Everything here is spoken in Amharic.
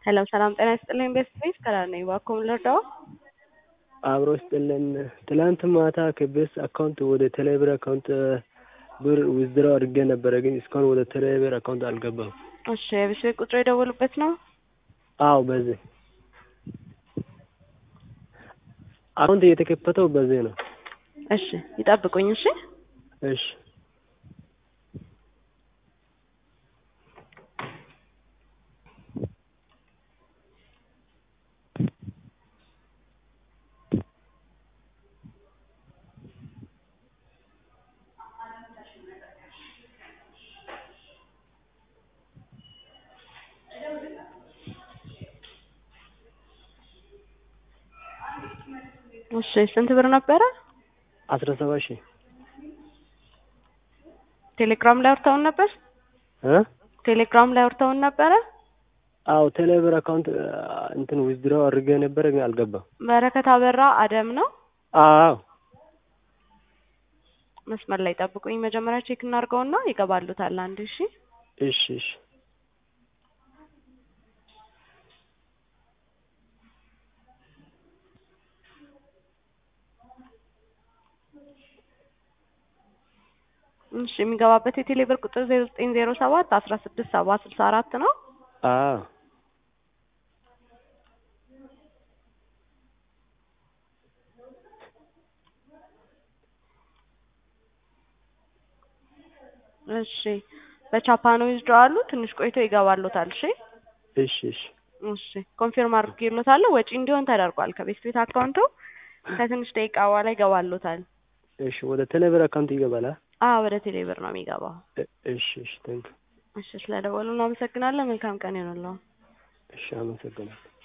ሄሎ ሰላም ጤና ይስጥልኝ ቤስት ቤስ ከላር ነኝ እባክዎ ምን ልርዳዎ? አብሮ ይስጥልን ትላንት ማታ ከቤስ አካውንት ወደ ቴሌብር አካውንት ብር ዊዝድሮው አድርጌ ነበረ ግን እስካሁን ወደ ቴሌብር አካውንት አልገባም። እሺ የቤት ቤት ቁጥሩ የደወሉበት ነው? አዎ በዚህ አካውንት የተከፈተው በዚህ ነው። እሺ ይጠብቁኝ እሺ እሺ እሺ ስንት ብር ነበረ? አስራ ሰባት ሺህ ቴሌግራም ላይ አውርተውን ነበር? እ ቴሌግራም ላይ አውርተውን ነበረ? አዎ ቴሌብር አካውንት እንትን ዊዝድሮው አድርጌ ነበረ ግን አልገባም። በረከት አበራ አደም ነው? አዎ መስመር ላይ ጠብቁኝ መጀመሪያ ቼክ እናድርገውና ይገባሉታል አንድ እሺ እሺ እሺ እሺ የሚገባበት የቴሌ ብር ቁጥር ዜሮ ዘጠኝ ዜሮ ሰባት አስራ ስድስት ሰባ ስልሳ አራት ነው። አዎ እሺ በቻፓኖ ዊዝድሮው አሉ ትንሽ ቆይቶ ይገባሉታል። እሺ እሺ እሺ እሺ ኮንፊርም አድርጌሎታለሁ። ወጪ እንዲሆን ተደርጓል ከቤት ቤት አካውንቱ ከትንሽ ደቂቃ በኋላ ይገባሉታል። እሺ ወደ ቴሌብር አካውንት ይገባል? አዎ ወደ ቴሌ ብር ነው የሚገባው። እሺ እሺ ታንክ እሺ ስለደወሉ እናመሰግናለን። መልካም ቀን ይሁንልዎ። እሺ አመሰግናለሁ።